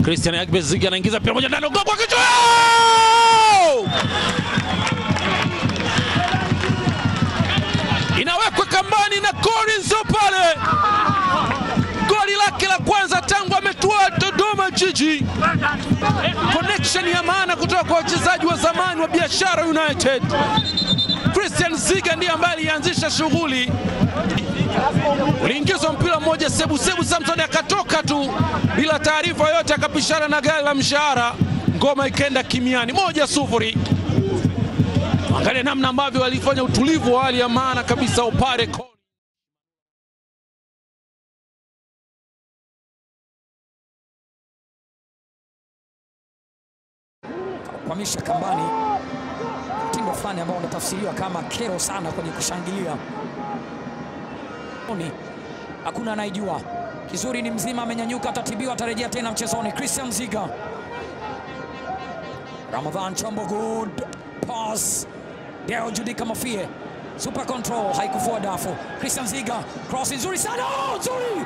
Christian Agbeziga anaingiza mpira moja ndani, gol kwa kichwa! Inawekwa kambani na Collins pale, goli lake la kwanza tangu ametua Dodoma Jiji. Connection ya maana kutoka kwa wachezaji wa zamani wa Biashara United. Christian Ziga ndiye ambaye alianzisha shughuli uliingizwa mpira mmoja Sebu Sebu Samson akatoka tu bila taarifa yoyote, akapishana na gari la mshahara, ngoma ikaenda kimiani, moja sufuri. Angalia namna ambavyo walifanya utulivu wa hali ya maana kabisa Opare kwamisha kambani, mtindo fulani ambao unatafsiriwa kama kero sana kwenye kushangilia. Oni, Hakuna anayejua. Kizuri ni mzima, amenyanyuka, atatibiwa, atarejea tena mchezoni. Christian Ziga, Ramadhan Chombo, good pass. Deo Judika Mafie, super control, haikufua dafu. Christian Ziga, cross nzuri sana, oh, nzuri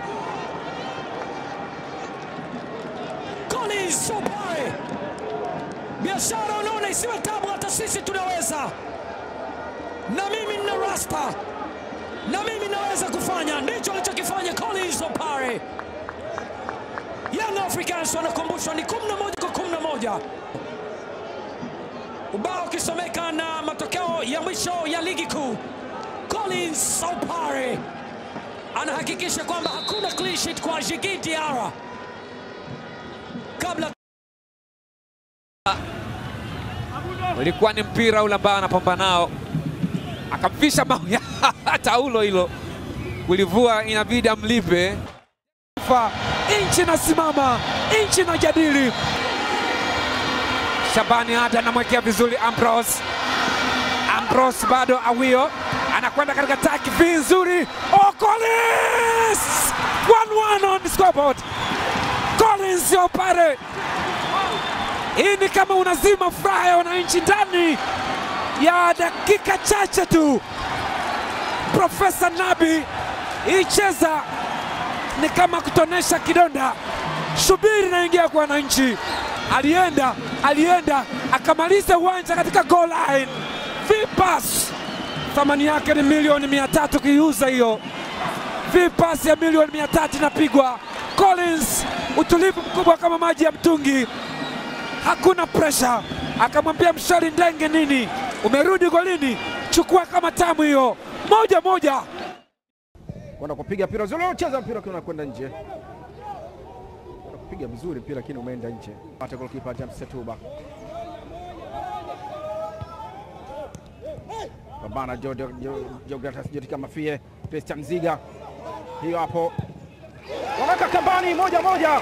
Collins Sopare biashara unaona isiwe tabu, hata sisi tunaweza, na mimi nina rasta, na mimi naweza kufanya. Ndicho alichokifanya Collins Opare. Young Africans wanakumbushwa ni 11 kwa 11, ubao ukisomeka na matokeo ya mwisho ya ligi kuu. Collins Opare anahakikisha kwamba hakuna clean sheet kwa Djigui Diarra kabla ulikuwa ni mpira ule ambao anapambana nao, akamfisha bao ya taulo hilo, kulivua inabidi amlipe. Nchi nasimama, nchi na jadili. Shabani Ada anamwekea vizuri Ambrose. Ambrose bado Awio anakwenda katika takifi nzuri. Oh, Collins! 1-1 on the scoreboard. Collins Opare. Hii ni kama unazima furaha ya wananchi ndani ya dakika chache tu. Profesa Nabi icheza ni kama kutonesha kidonda. Subiri naingia kwa wananchi. Alienda, alienda akamaliza uwanja katika goal line. Vipas thamani yake ni milioni mia tatu kiiuza hiyo. Vipas ya milioni mia tatu inapigwa. Collins utulivu mkubwa kama maji ya mtungi, hakuna presha. Akamwambia mshari ndenge nini, umerudi golini, chukua kama tamu hiyo, moja moja. kwenda kupiga mpira zuri, cheza mpira ukiwa unakwenda nje, kwenda kupiga vizuri mpira lakini umeenda nje. Pata goalkeeper James Setuba pambana Geogratas Jotika Mafie, Christian Ziga, hiyo hapo, wanaweka kambani, moja moja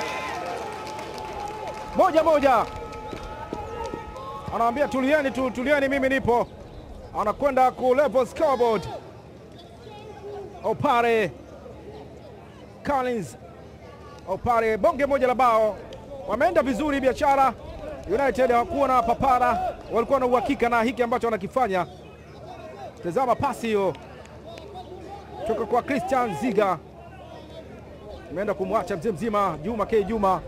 moja moja, anawaambia tulieni tu, tulieni, mimi nipo. Anakwenda ku level scoreboard Opare Collins Opare, bonge moja la bao. Wameenda vizuri Biashara United, hawakuwa na papara, walikuwa na uhakika na hiki ambacho wanakifanya. Tazama pasi hiyo toka kwa Christian Ziga, imeenda kumwacha mzee mzima Juma K Juma.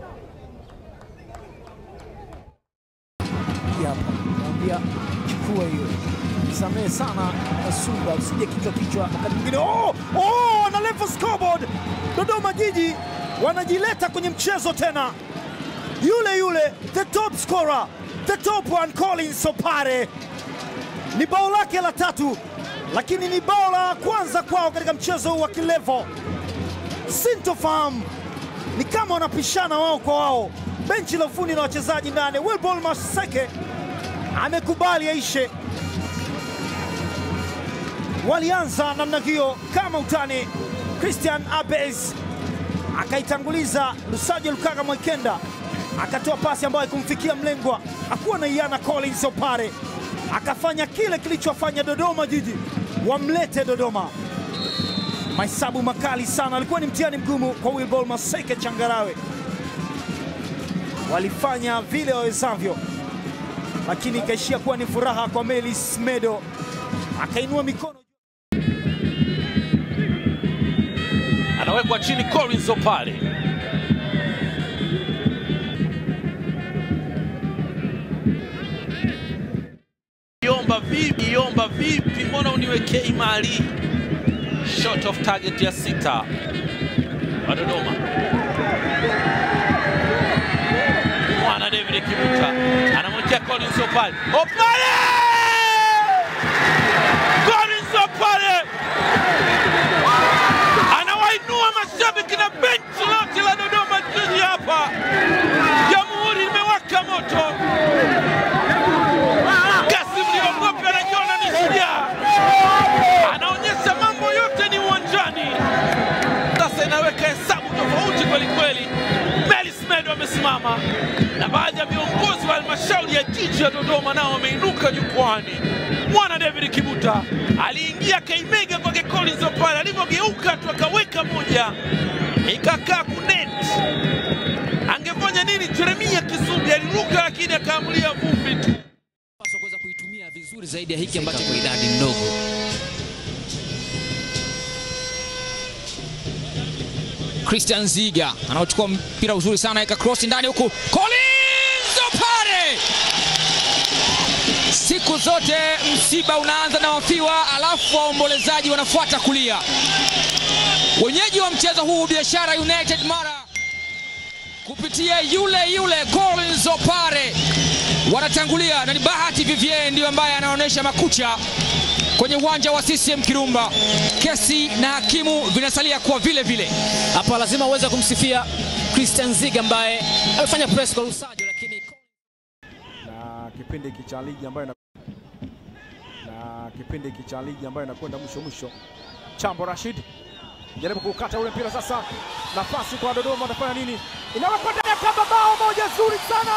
Hii hapa naambia chukua hiyo, samehe sana Sumba, usije kichwa kichwa wakati mwingine. Oh, oh, na level scoreboard. Dodoma Jiji wanajileta kwenye mchezo tena, yule yule the top scorer, the top one Collins Opare ni bao lake la tatu, lakini ni bao la kwanza kwao katika mchezo huu wa kilevo. Sintofahamu ni kama wanapishana wao kwa wao, benchi la ufundi na wachezaji ndani. Wilbol Maseke amekubali aishe. Walianza namna hiyo kama utani. Christian Abes akaitanguliza Lusajo Lukaga Mwekenda, akatoa pasi ambayo haikumfikia mlengwa, hakuwa na iana Collins Opare akafanya kile kilichofanya Dodoma Jiji wamlete Dodoma. Mahesabu makali sana, alikuwa ni mtihani mgumu kwa Wilbol Maseke Changarawe. Walifanya vile wawezavyo, lakini ikaishia kuwa ni furaha kwa Melis Medo, akainua mikono anawekwa chini Collins Opare. niwekei mali. Shot of target ya sita wa Dodoma. Mwana David Kibuta anamwekea Collins Opale. Opale! Collins Opale anawainua mashabiki na benchi lote la Dodoma Jiji hapa. Jamhuri imewaka moto. Kasim Liogope anajiona ni shujaa, anaonyesha mambo yote ni uwanjani. Sasa inaweka hesabu tofauti kweli kweli. Melis Medo amesimama na baadhi ya viongozi wa halmashauri ya jiji ya Dodoma nao wameinuka jukwani. Mwana David Kibuta aliingia kaimega kwake Collins Opale, alivyogeuka tu akaweka moja ikakaa kunet. Angefanya nini? Jeremia Kisubi aliruka, lakini akaamulia vumbi tu. Paswa kuweza kuitumia vizuri zaidi ya hiki ambacho kwa idadi ndogo. Christian Ziga anaochukua mpira uzuri sana, weka cross ndani huku, Collins Opare. Siku zote msiba unaanza na wafiwa, alafu waombolezaji wanafuata kulia. Wenyeji wa mchezo huu Biashara United Mara kupitia yule yule Collins Opare wanatangulia na ni Bahati Vivien ndiyo ambaye anaonyesha makucha kwenye uwanja wa CCM Kirumba. Kesi na hakimu vinasalia kuwa vile vile. Hapa lazima uweze kumsifia Christian Ziga ambaye amefanya press kwa Lusajo, lakini na kipindi hiki cha ligi ambayo ina... na kipindi hiki cha ligi ambayo inakwenda mwisho mwisho. Chambo Rashid jaribu kukata ule mpira sasa, nafasi kwa Dodoma, watafanya nini? Inawekwa ndani ya kamba, bao moja zuri sana,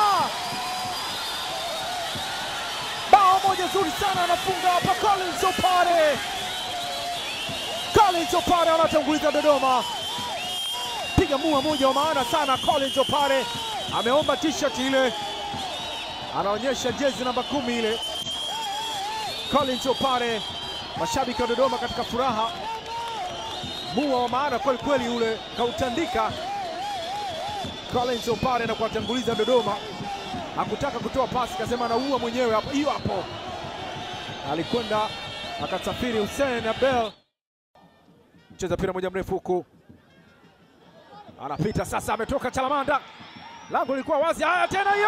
bao moja zuri sana, anafunga hapa Collins Opare. Collins Opare anatanguliza Dodoma, piga mua moja wa maana sana. Collins Opare ameomba t-shirt ile anaonyesha jezi namba kumi ile. Collins Opare, mashabiki wa Dodoma katika furaha, mua wa maana kweli kweli, ule kautandika Collins Opare na kuwatanguliza Dodoma. Hakutaka kutoa pasi, kasema anaua mwenyewe hapo, hiyo hapo. Alikwenda akasafiri Hussein Abel, mcheza mpira moja mrefu huku, anapita sasa, ametoka Chalamanda, lango lilikuwa wazi. Haya tena hiyo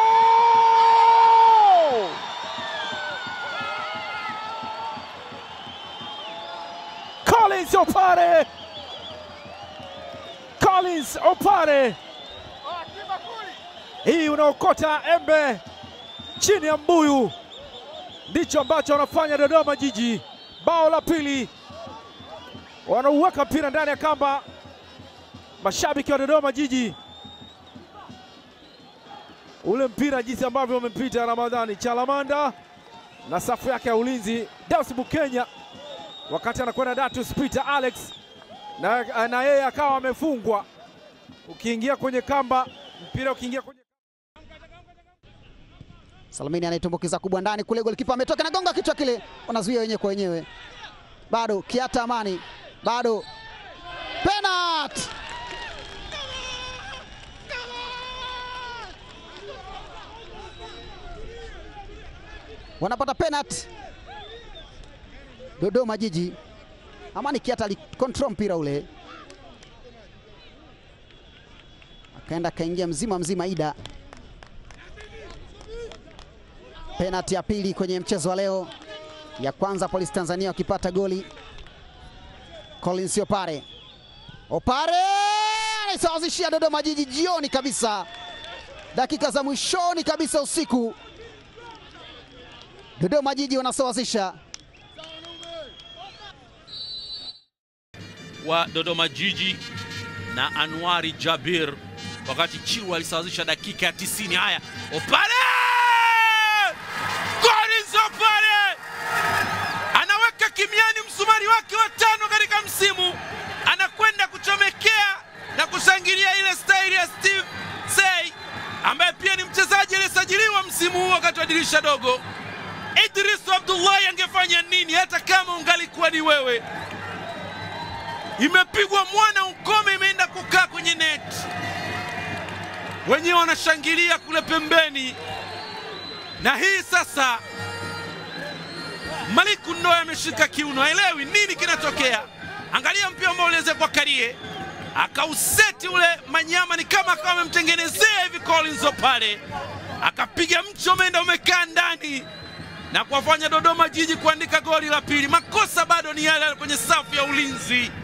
Collins Opare, Collins Opare, hii unaokota embe chini ya mbuyu, ndicho ambacho wanafanya Dodoma Jiji. Bao la pili, wanauweka mpira ndani ya kamba, mashabiki wa Dodoma Jiji ule mpira jinsi ambavyo wamempita Ramadhani Chalamanda na safu yake ya ulinzi Deus Bukenya, wakati anakwenda Datus Peter Alex na, na yeye akawa amefungwa. Ukiingia kwenye kamba, mpira ukiingia kwenye Salamini anaitumbukiza kubwa ndani kule, golikipa ametoka na gonga kichwa kile, wanazuia wenyewe kwa wenyewe. Bado Kiata Amani, bado penalty. Wanapata penalty Dodoma Jiji. Amani Kiata alikontrol mpira ule, akaenda akaingia mzima mzima Ida penalti ya pili kwenye mchezo wa leo, ya kwanza Polisi Tanzania wakipata goli. Collins Opare, Opare anaisawazishia Dodoma Jiji jioni kabisa, dakika za mwishoni kabisa usiku, Dodoma Jiji wanasawazisha. wa Dodoma Jiji na Anwari Jabir, wakati Chiwa alisawazisha dakika ya 90. Haya, Opare Collins Opare anaweka kimiani msumari wake wa tano katika msimu, anakwenda kuchomekea na kushangilia ile staili ya Steve Sey ambaye pia ni mchezaji aliyesajiliwa msimu huu wakati wa dirisha dogo. Idris Abdullahi angefanya nini hata kama ungalikuwa ni wewe? Imepigwa mwana ukome, imeenda kukaa kwenye net, wenyewe wanashangilia kule pembeni, na hii sasa Maliku Ndoe ameshika kiuno, haelewi nini kinatokea. Angalia mpira ambao uliweza kwa Karie, akauseti ule Manyama, ni kama akawa amemtengenezea hivi Collins Opare, akapiga mcho umeenda umekaa ndani na kuwafanya Dodoma Jiji kuandika goli la pili. Makosa bado ni yale yale kwenye safu ya ulinzi.